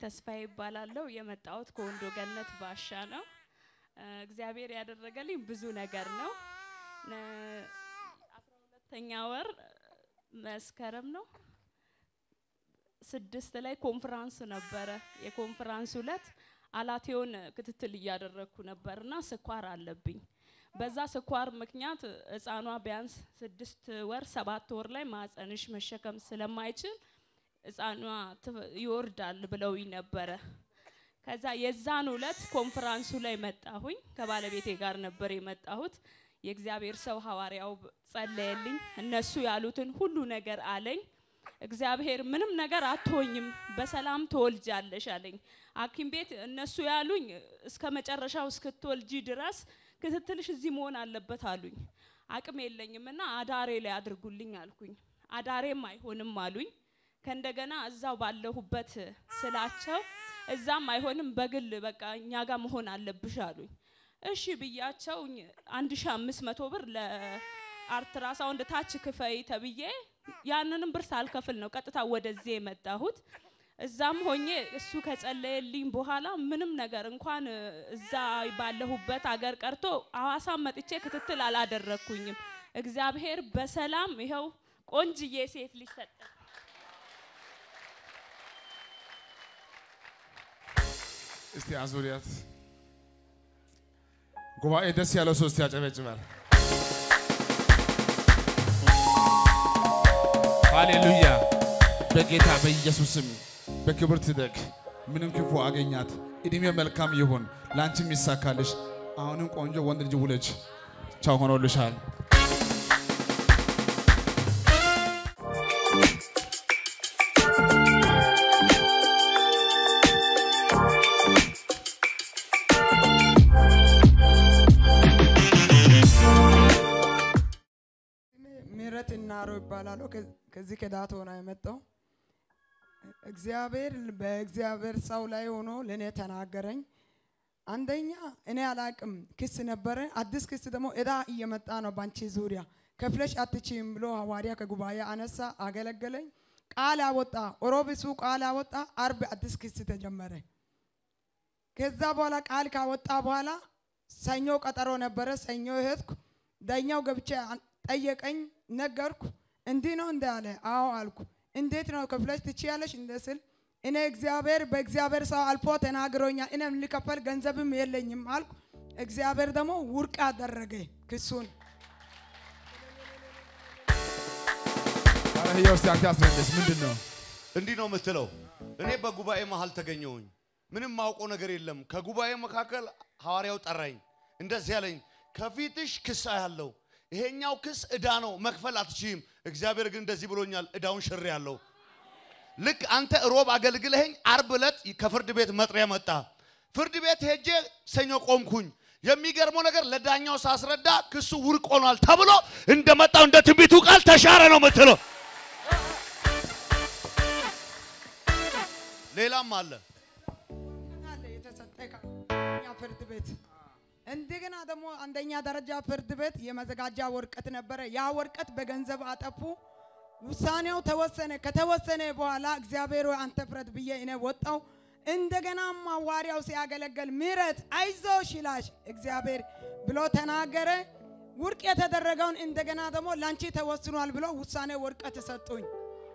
ተስፋዬ ይባላለሁ። የመጣሁት ከወንዶ ገነት ባሻ ነው። እ፣ እግዚአብሔር ያደረገልኝ ብዙ ነገር ነው። ነ- አስራ ሁለተኛ ወር መስከረም ነው ስድስት ላይ ኮንፈራንስ ነበረ። የኮንፈራንስ ዕለት አላቴውን ክትትል እያደረግኩ ነበርና ስኳር አለብኝ። በዛ ስኳር ምክንያት ህፃኗ ቢያንስ ስድስት ወር ሰባት ወር ላይ ማህፀንሽ መሸከም ስለማይችል ህፃኗ ት- ይወርዳል ብለውኝ ነበረ። ከዛ የዛን ዕለት ኮንፈራንሱ ላይ መጣሁኝ። ከባለቤቴ ጋር ነበር የመጣሁት። የእግዚአብሔር ሰው ሐዋርያው ጸለየልኝ። እነሱ ያሉትን ሁሉ ነገር አለኝ። እግዚአብሔር ምንም ነገር አትሆኝም፣ በሰላም ትወልጃለሽ አለኝ። ሐኪም ቤት እነሱ ያሉኝ እስከ መጨረሻው እስክትወልጂ ድረስ ክትትልሽ እዚህ መሆን አለበት አሉኝ። አቅም የለኝም እና አዳሬ ላይ አድርጉልኝ አልኩኝ። አዳሬም አይሆንም አሉኝ። ከእንደገና እዛው ባለሁበት ስላቸው እዛም አይሆንም በግል በቃ እኛ ጋር መሆን አለብሽ አሉኝ። እሺ ብያቸው አንድ ሺ አምስት መቶ ብር ለአልትራሳውንድ ታች ክፈይ ተብዬ ያንንም ብር ሳልከፍል ነው ቀጥታ ወደዚህ የመጣሁት። እዛም ሆኜ እሱ ከጸለየልኝ በኋላ ምንም ነገር እንኳን እ፣ እዛ ባለሁበት አገር ቀርቶ ሐዋሳም መጥቼ ክትትል አላደረግኩኝም። እግዚአብሔር በሰላም ይኸው ቆንጅዬ ሴት ልጅ ሰጠኝ። እስቲ አዙሪያት። ጉባኤ ደስ ያለው ሰው እስቲ ያጨበጭባል። ሃሌሉያ። በጌታ በኢየሱስም በክብር ትደግ። ምንም ክፉ አገኛት። እድሜ መልካም ይሁን፣ ለአንቺም ይሳካልሽ። አሁንም ቆንጆ ወንድ ልጅ ውለጅ። ቻው ሆኖልሻል። ምህረት እናሮ ይባላለሁ። ከ- ከዚህ ከዳቶ ነው የመጣው። እግዚአብሔር በእግዚአብሔር ሰው ላይ ሆኖ ለእኔ ተናገረኝ። አንደኛ እኔ አላቅም ክስ ነበረ። አዲስ ክስ ደግሞ እዳ እየመጣ ነው ባንቺ ዙሪያ ከፍለሽ አትችይም ብሎ ሐዋርያ ከጉባኤ አነሳ፣ አገለገለኝ። ቃል አወጣ። ሮብ እሱ ቃል አወጣ። አርብ አዲስ ክስ ተጀመረ። ከዛ በኋላ ቃል ካወጣ በኋላ ሰኞ ቀጠሮ ነበረ። ሰኞ ሄድኩ። ዳኛው ገብቼ አን- ጠየቀኝ፣ ነገርኩ። እንዲህ ነው እንደ አለ። አዎ አልኩ። እንዴት ነው ከፍለሽ ትችያለሽ እንደ ስል እኔ እግዚአብሔር በእግዚአብሔር ሰው አልፎ ተናግሮኛል። እኔም ሊከፈል ገንዘብም የለኝም አልኩ። እግዚአብሔር ደግሞ ውድቅ አደረገ ክሱን። ኧረ ህያው እስቲ አንተ አስረዳሽ፣ ምንድን ነው? እንዲህ ነው የምትለው። እኔ በጉባኤ መሀል ተገኘሁኝ። ምንም ማውቀው ነገር የለም። ከጉባኤ መካከል ሐዋርያው ጠራኝ። እንደዚህ ያለኝ ከፊትሽ ክስ አያለው። ይሄኛው ክስ እዳ ነው፣ መክፈል አትችይም። እግዚአብሔር ግን እንደዚህ ብሎኛል፣ እዳውን ሽሬ ያለው ልክ አንተ ሮብ አገልግለኸኝ አርብ ዕለት ከፍርድ ቤት መጥሪያ መጣ። ፍርድ ቤት ሄጄ ሰኞ ቆምኩኝ። የሚገርመው ነገር ለዳኛው ሳስረዳ ክሱ ውድቅ ሆኗል ተብሎ እንደመጣው እንደ ትንቢቱ ቃል ተሻረ ነው የምትለው። ሌላም አለ። አለ የተሰጠ ከኛ ፍርድ ቤት እንደገና ደግሞ አንደኛ ደረጃ ፍርድ ቤት የመዘጋጃ ወረቀት ነበረ። ያ ወረቀት በገንዘብ አጠፉ። ውሳኔው ተወሰነ። ከተወሰነ በኋላ እግዚአብሔር ሆይ አንተ ፍረድ ብዬ እኔ ወጣው። እንደገናም ሐዋርያው ሲያገለግል ምህረት አይዞሽ ይላሽ እግዚአብሔር ብሎ ተናገረ። ውድቅ የተደረገውን እንደገና ደግሞ ላንቺ ተወስኗል ብሎ ውሳኔ ወረቀት ሰጡኝ።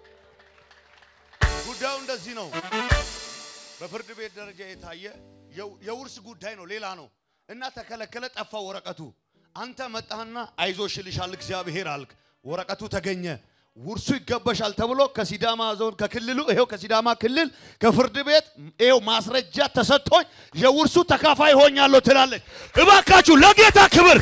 ጉዳዩ እንደዚህ ነው። በፍርድ ቤት ደረጃ የታየ የው- የውርስ ጉዳይ ነው፣ ሌላ ነው እና ተከለከለ፣ ጠፋ ወረቀቱ። አንተ መጣህና አይዞሽ ይልሻል እግዚአብሔር አልክ። ወረቀቱ ተገኘ። ውርሱ ይገባሻል ተብሎ ከሲዳማ ዞን ከክልሉ ይሄው ከሲዳማ ክልል ከፍርድ ቤት ይሄው ማስረጃ ተሰጥቶኝ የውርሱ ተካፋይ ሆኛለሁ ትላለች። እባካችሁ ለጌታ ክብር።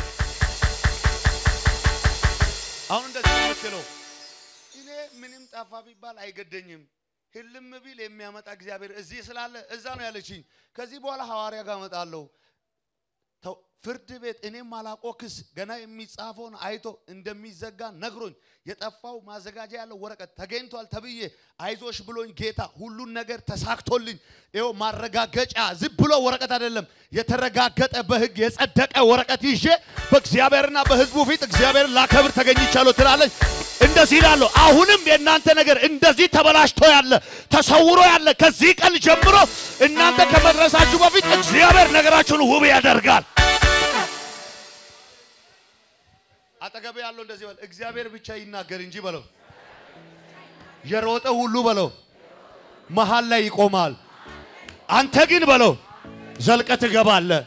አሁን እንደዚህ ነው የምትለው እኔ ምንም ጠፋ ቢባል አይገደኝም። ህልም ቢል የሚያመጣ እግዚአብሔር እዚህ ስላለ እዛ ነው ያለችኝ። ከዚህ በኋላ ሐዋርያ ጋር እመጣለሁ። ተው- ፍርድ ቤት እኔም አላቆ ክስ ገና የሚጻፈውን አይቶ እንደሚዘጋ ነግሮኝ የጠፋው ማዘጋጃ ያለው ወረቀት ተገኝቷል ተብዬ አይዞሽ ብሎኝ ጌታ ሁሉን ነገር ተሳክቶልኝ ይኸው ማረጋገጫ ዝም ብሎ ወረቀት አይደለም የተረጋገጠ በህግ የጸደቀ ወረቀት ይዤ በእግዚአብሔርና በህዝቡ ፊት እግዚአብሔርን ላከብር ተገኝቻለሁ ትላለች። እንደዚህ ይላለሁ። አሁንም የእናንተ ነገር እንደዚህ ተበላሽቶ ያለ ተሰውሮ ያለ ከዚህ ቀን ጀምሮ እናንተ ከመድረሳችሁ በፊት እግዚአብሔር ነገራችሁን ውብ ያደርጋል። አጠገብ ያለው እንደዚህ በል፣ እግዚአብሔር ብቻ ይናገር እንጂ በለው። የሮጠ ሁሉ በለው መሃል ላይ ይቆማል። አንተ ግን በለው ዘልቀ ትገባለህ።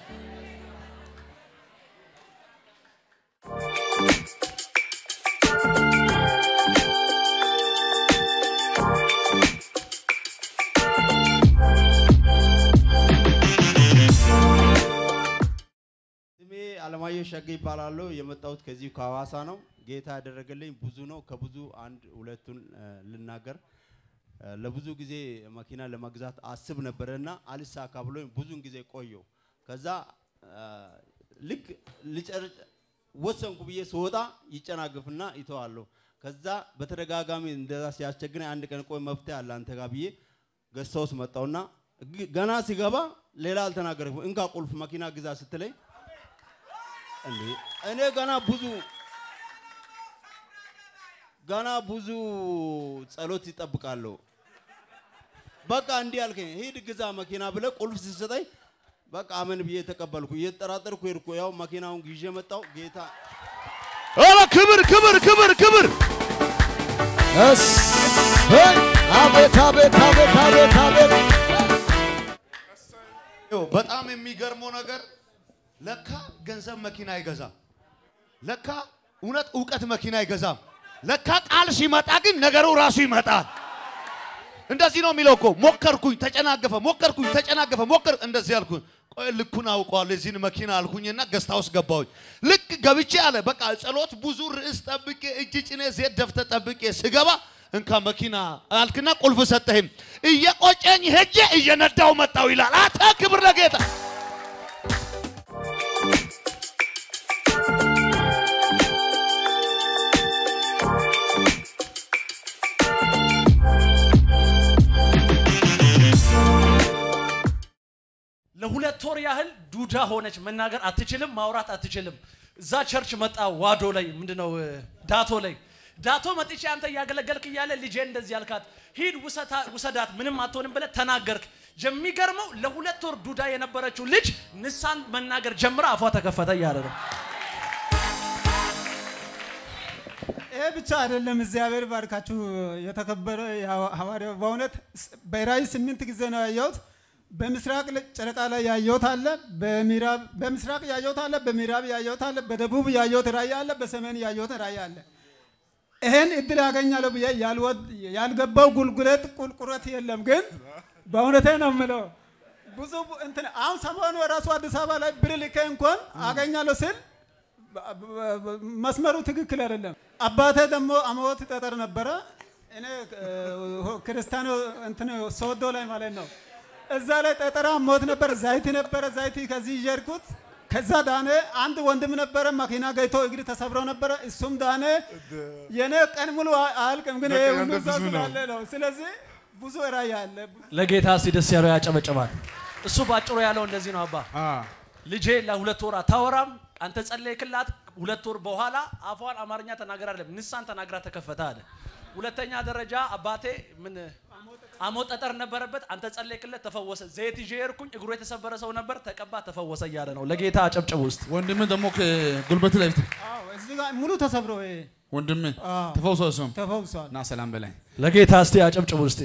ስሜ አለማየሁ ሸጋ ይባላለሁ። የመጣሁት ከዚህ ከሐዋሳ ነው። ጌታ ያደረገልኝ ብዙ ነው። ከብዙ አንድ ሁለቱን እ፣ ልናገር። እ፣ ለብዙ ጊዜ መኪና ለመግዛት አስብ ነበረና አልሳካ ብሎኝ ብዙን ጊዜ ቆየው። ከዛ እ፣ ልክ ልጨርስ ወሰንኩ ብዬ ስወጣ ይጨናግፍና ይተዋለሁ። ከዛ በተደጋጋሚ እንደዛ ሲያስቸግረኝ አንድ ቀን ቆይ መፍትሄ አለ አንተ ጋር ብዬ ገዝተውስ መጣውና ግ- ገና ሲገባ ሌላ አልተናገርኩም። እንካ ቁልፍ መኪና ግዛ ስትለኝ እንዴ እኔ ገና ብዙ ገና ብዙ ጸሎት ይጠብቃለሁ። በቃ እንዲህ አልከኝ፣ ሂድ ግዛ መኪና ብለህ ቁልፍ ስትሰጠኝ በቃ አመን ብዬ ተቀበልኩ። እየተጠራጠርኩ ሄድኩ። ያው መኪናውን ይዤ መጣሁ። ጌታ ኧረ ክብር ክብር ክብር ክብር እሰይ! አቤት አቤት አቤት አቤት አቤት ይኸው በጣም የሚገርመው ነገር ለካ ገንዘብ መኪና አይገዛም። ለካ እውነት እውቀት መኪና አይገዛም። ለካ ቃል ሲመጣ ግን ነገሩ ራሱ ይመጣል። እንደዚህ ነው የሚለው እኮ ሞከርኩኝ፣ ተጨናገፈ፣ ሞከርኩኝ፣ ተጨናገፈ፣ ሞከር እንደዚህ አልኩኝ። ቆይ ልኩን አውቀዋለሁ የዚህን መኪና አልኩኝና ገስታ ውስጥ ገባሁኝ። ልክ ገብቼ አለ በቃ ጸሎት ብዙ ርዕስ ጠብቄ እጅ ጭኔ ዜት ደፍተ ጠብቄ ስገባ እንካ መኪና አልክና ቁልፍ ሰጠህም። እየቆጨኝ ሄጄ እየነዳው መጣው ይላል። አተ ክብር ለጌታ ለሁለት ወር ያህል ዱዳ ሆነች። መናገር አትችልም፣ ማውራት አትችልም። እዛ ቸርች መጣ ዋዶ ላይ ምንድነው እ፣ ዳቶ ላይ ዳቶ መጥቼ አንተ እያገለገልክ እያለ ልጄ እንደዚህ ያልካት ሂድ ውሰታ- ውሰዳት ምንም አትሆንም ብለህ ተናገርክ። የሚገርመው ለሁለት ወር ዱዳ የነበረችው ልጅ ንሳን መናገር ጀምራ አፏ ተከፈተ እያለ ነው። ይሄ ብቻ አይደለም። እግዚአብሔር ባርካችሁ የተከበረ የሐዋ- ሐዋርያው በእውነት ስ- በራእይ ስምንት ጊዜ ነው ያየሁት። በምስራቅ ለ- ጨረቃ ላይ ያየሁት አለ፣ በምዕራብ በምስራቅ ያየሁት አለ፣ በምዕራብ ያየሁት አለ፣ በደቡብ ያየሁት ራእይ አለ፣ በሰሜን ያየሁት ራእይ አለ። ይሄን እድል ያገኛለሁ ብዬ ያልወድ ያልገባው ጉልጉለት ቁልቁረት የለም። ግን በእውነቴ ነው የምለው ብዙ ቡ- እንትን አሁን ሰሞኑ ራሱ አዲስ አበባ ላይ ብር ልኬ እንኳን አገኛለሁ ስል በ- በ- በ- መስመሩ ትክክል አይደለም። አባቴ ደግሞ አመወት ጠጠር ነበረ። እኔ እ፣ ክርስቲያኖ እንትን ሶዶ ላይ ማለት ነው። እዛ ላይ ጠጠራ ሞት ነበር፣ zaይቲ ነበረ። zaይቲ ከዚህ ይጀርኩት ከዛ ዳነ። አንድ ወንድም ነበረ መኪና ገይቶ እግር ተሰብሮ ነበረ፣ እሱም ዳነ። የኔ ቀን ሙሉ አ- አያልቅም፣ ግን ይሄ ሁሉ እዛ ስላለ ነው። ስለዚህ ብዙ ራእይ አለ። ለጌታ እስቲ ደስ ያለው ያጨበጭባል። እሱ ባጭሩ ያለው እንደዚህ ነው። አባ አ ልጄ ለሁለት ወር አታወራም። አንተ ጸለይክላት። ሁለት ወር በኋላ አፏን አማርኛ ተናገር አይደለም ንሳን ተናግራ ተከፈተ አለ። ሁለተኛ ደረጃ አባቴ ምን አሞት ጠጠር ነበረበት። አንተ ጸለይክለት፣ ተፈወሰ። ዘይት ይዤ ሄድኩኝ። እግሩ የተሰበረ ሰው ነበር፣ ተቀባ፣ ተፈወሰ እያለ ነው። ለጌታ አጨብጭቡ ውስጥ ወንድም ደግሞ ከጉልበት ላይ አዎ፣ እዚህ ጋር ሙሉ ተሰብሮ ይሄ ወንድም አዎ። ተፈውሶ እሱም ተፈውሷል። እና ሰላም በላይ ለጌታ እስቲ አጨብጭቡ ውስጥ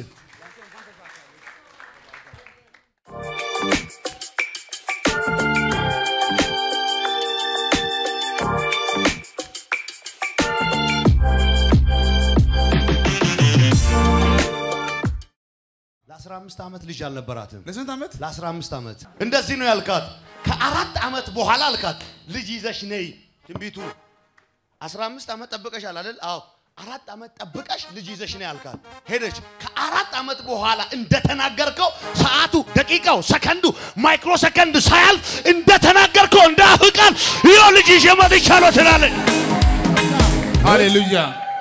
ለ15 ዓመት ልጅ አልነበራትም። ለስንት ዓመት ለ15 ዓመት እንደዚህ ነው ያልካት። ከአራት ዓመት በኋላ አልካት ልጅ ይዘሽ ነይ። ትንቢቱ 15 ዓመት ጠብቀሻል አይደል? አዎ። አራት ዓመት ጠብቀሽ ልጅ ይዘሽ ነይ አልካት። ሄደች። ከአራት ዓመት በኋላ እንደተናገርከው ሰዓቱ፣ ደቂቃው፣ ሰከንዱ፣ ማይክሮ ሰከንድ ሳያልፍ እንደተናገርከው እንደ አፍህ ቃል ይኸው ልጅ ይዤ መጥቻለሁ ትላለች። ሃሌሉያ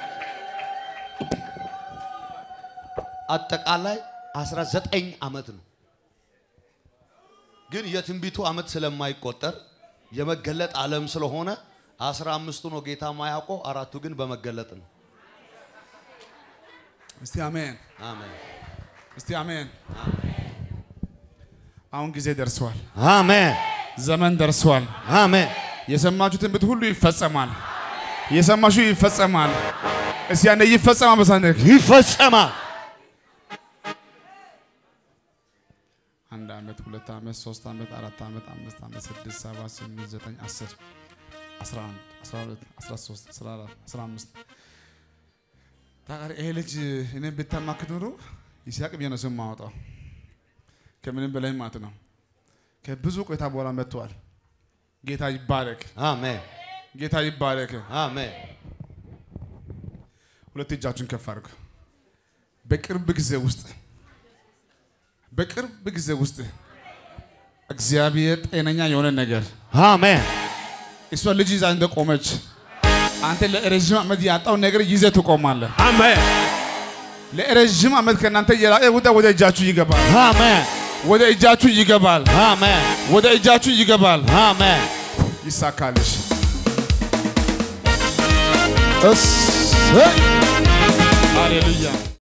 አጠቃላይ 19 ዓመት ነው። ግን የትንቢቱ ዓመት ስለማይቆጠር የመገለጥ ዓለም ስለሆነ አስራ አምስቱ ነው ጌታ ማያውቀው፣ አራቱ ግን በመገለጥ ነው። እስቲ አሜን፣ አሜን እስቲ አሜን። አሁን ጊዜ ደርሷል። አሜን ዘመን ደርሷል። አሜን የሰማችሁ ትንቢት ሁሉ ይፈጸማል። የሰማችሁ ይፈጸማል። እስቲ ያኔ ይፈጸማል። በሳንደክ ይፈጸማል። አንድ ዓመት፣ ሁለት ዓመት፣ ሶስት ዓመት፣ አራት ዓመት፣ አምስት ዓመት፣ ስድስት፣ ሰባት፣ ስምንት፣ ዘጠኝ፣ አስር፣ አስራ አንድ፣ አስራ ሁለት፣ አስራ ሶስት፣ አስራ አራት፣ አስራ አምስት ታውቃለህ፣ ይሄ ልጅ እኔን ብታማክት ኖሮ ይስሐቅ ብዬ ነው ስም ማወጣው ከምንም በላይ ማለት ነው። ከብዙ ቆይታ በኋላ መጥተዋል። ጌታ ይባረክ፣ አሜን ጌታ ይባረክ። አሜን ሁለት እጃችሁን ከፍ አድርጉ። በቅርብ ጊዜ ውስጥ በቅርብ ጊዜ ውስጥ እግዚአብሔር ጤነኛ የሆነ ነገር አሜን እሷ ልጅ ይዛ እንደቆመች አንተ ለረዥም ዓመት ያጣው ነገር ይዘህ ትቆማለህ። አሜን ለረዥም ዓመት ከእናንተ የራቀ ውጣ ወደ እጃችሁ ይገባል። አሜን ወደ እጃችሁ ይገባል። አሜን ወደ እጃችሁ ይገባል። አሜን ይሳካልሽ። እሰይ ሃሌሉያ